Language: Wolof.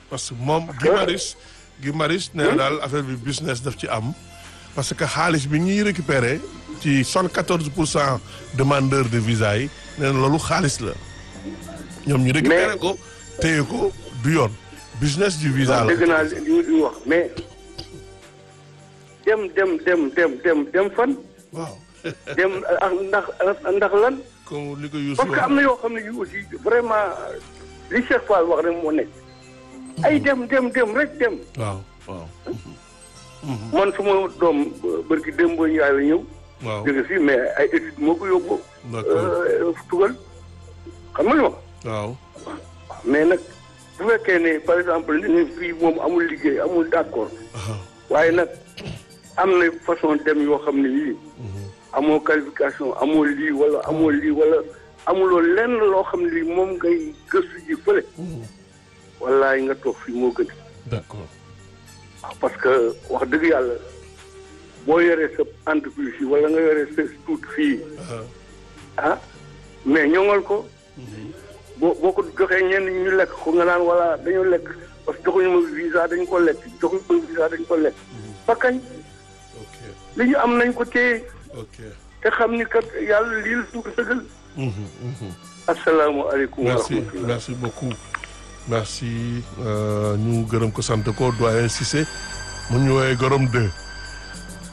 parce que moom Guy Marius Guy Marius nee na daal affaire bi business daf ci am parce que xaalis bi ñuy récupérer ci soixante quatorze pour cent demandeurs de visa yi nee na loolu xaalis la ñoom ñu récupérer ko téye ko du yoon business du visa la dégg naa li li wax mais dem dem dem dem dem dem fan waaw dem ak ndax ndax lan comme li ko Youssou parce que am na yoo xam ne yu aussi vraiment li Cheikh Fall wax rek moo nekk ay dem dem dem rek dem waaw waaw man suma doom bërki démb yaay la ñëw waaw jóge fii mais ay études moo ko yóbbu d'accord tugal xam nga li ma waaw mais nag bu fekkee ne par exemple li ne fii moom amul liggéey amul d'accord waaw waaye nag am na façon dem yoo xam ne yii amoo qualification amoo lii wala amoo lii wala amuloo lenn loo xam ne lii moom ngay gëstu ji fële wallaay nga toog fii moo gën d'accord waaw parce que wax dëgg yàlla boo yoree sa entreprise yi wala nga yoree sa tuut fii ah mais ñoŋal ko boo boo ko joxee ñenn ñi ñu lekk ko nga naan wala dañoo lekk parce que joxuñu ma visa dañ ko lekk joxuñu ma visa dañ ko lekk ba kañ ok li ñu am nañ ko téye ok te xam ni kat yàlla lii la suuf sëgal Mhm, mhm. asalaamaaleykum wa merci rahmatulah merci beaucoup merci euh, ñu gërëm ko sant ko doyen Cissé mu ñu woowee gorom 2